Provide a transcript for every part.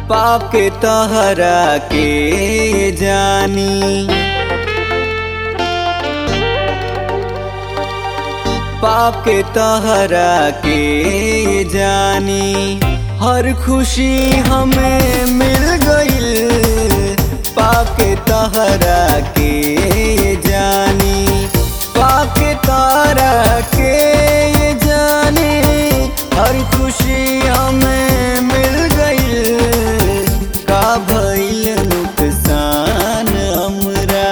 पाप के तहरा के जानी पाप के तहरा के जानी हर खुशी हमें मिल गईल पाप के तहरा के जानी पाप के तारा के जानी हर खुशी हमें मिल गईल का भइल नुकसान हमरा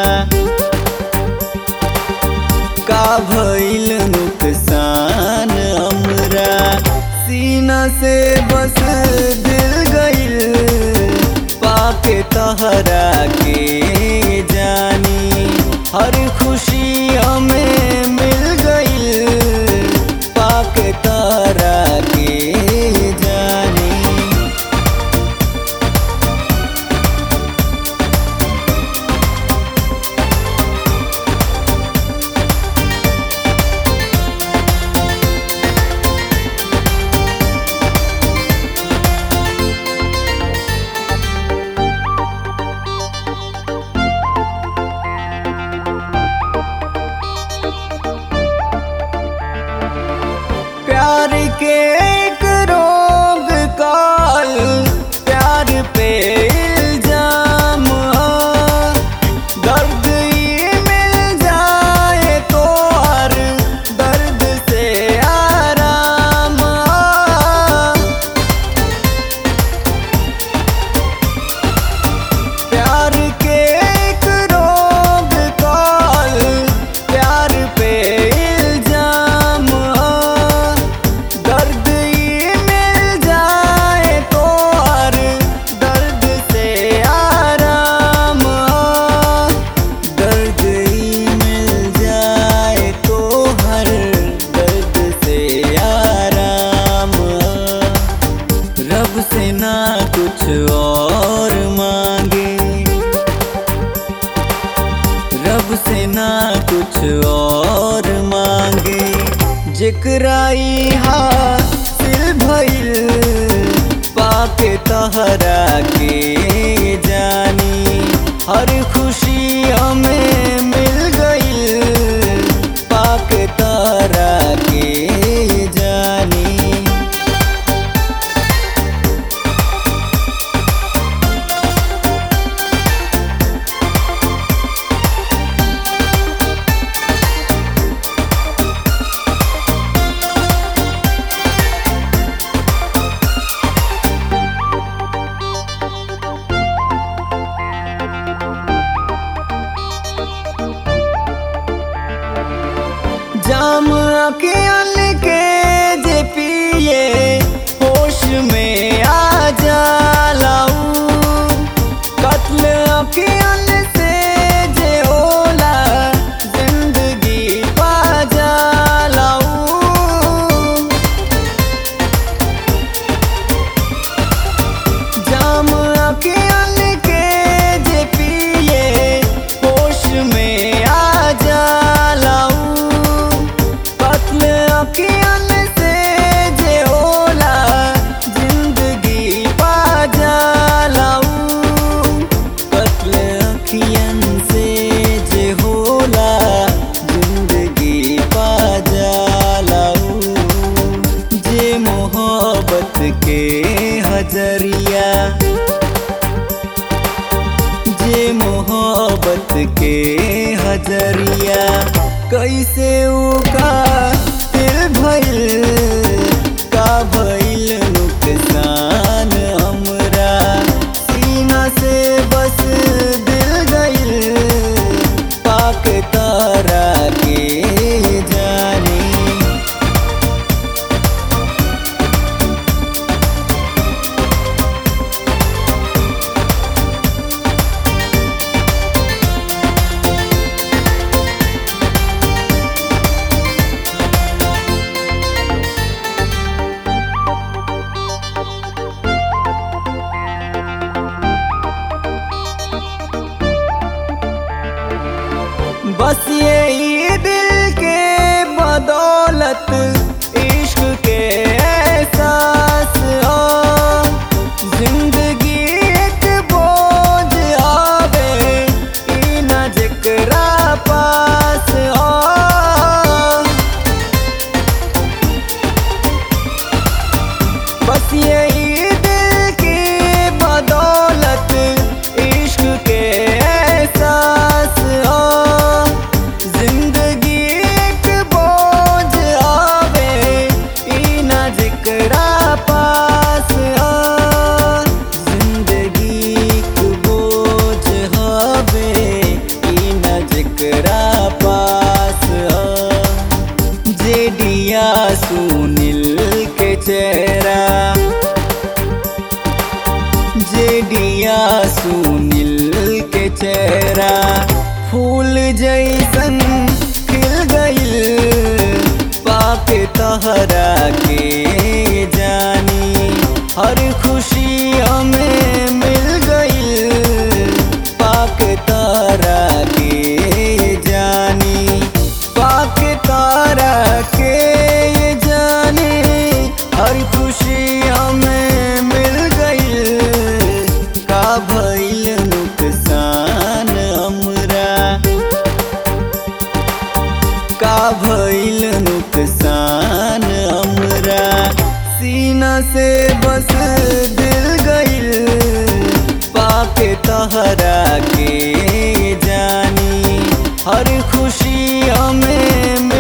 का भइल नुकसान हमरा सीना से बस दिल गइल पाके तहरा के जानी हर खुशी हमें मिल गइल पाके तहरा के जानी प्यार के एक रोग काल प्यार पे इल्जाम है। दर्द ये मिल जाए तो हर दर्द से आराम है। प्यार के एक रोग काल प्यार पे इल्जाम है। दर्द ये मिल जाए तो हर दर्द से आराम है। दर्द ये मिल जाए तो हर दर्द से आराम है। रब से ना कुछ और मांगे रब से ना कुछ और मांगे जिक्राई हासिल भइल पाके तहरा के जानी हर खुशी हमें मिल गइल पाके तहरा के जानी जाम अखियन के जे पिए होश में आ जालाऊ कत्ल अखियन से जे होला जिंदगी पा जालाऊ जाम अखियन के जे पिए होश में आ जालाऊ कत्ल अखियन से जे होला जिंदगी पा जालाऊ कत्ल अखियन से जे होला जिंदगी पा जालाऊ जे मोहब्बत के हजरिया जे मोहब्बत के हजरिया कैसे उका दिल भइल का भइल नुकसान हमरा सीना से बस दिल गइल पाक तारा के जानी बस यही दिल की बदौलत इश्क के एहसास हो जिंदगी एक बोझ आवे ई ना जिकरा पास हो जिंदगी एक बोझ हवे ई ना जिकरा पास हो जेडिया सुनील के चेहरा जेडिया सुनील के चेहरा फूल जैसन खिल गइल पाके तहरा के जानी हर खुशी हमें मिल गइल पाके तहरा के जानी पाके तारा के ये जाने हर खुशी हमें मिल गइल का भइल नुकसान हमरा का भइल नुकसान हमरा सीना से बस दिल गइल पाके तहरा के जानी हर खुशी हमें